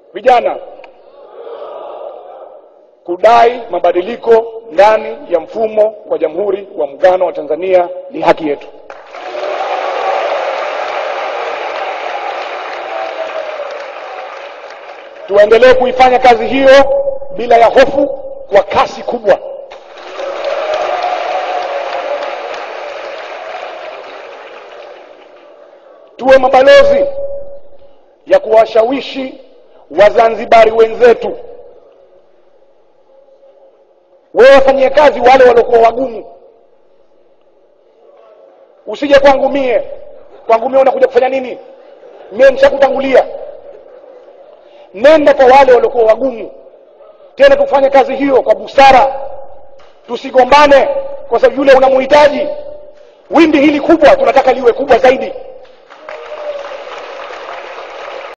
vijana kudai mabadiliko ndani ya mfumo wa jamhuri wa muungano wa tanzania ni haki yetu tuendelee kuifanya kazi hiyo bila ya hofu kwa kasi kubwa tuwe mabalozi ya kuwashawishi wazanzibari wenzetu wewe wafanyie kazi wale waliokuwa wagumu usije kwangu mie kwangu mie unakuja kufanya nini mie nishakutangulia nenda kwa wale waliokuwa wagumu tena tufanye kazi hiyo kwa busara tusigombane kwa sababu yule unamuhitaji wimbi hili kubwa tunataka liwe kubwa zaidi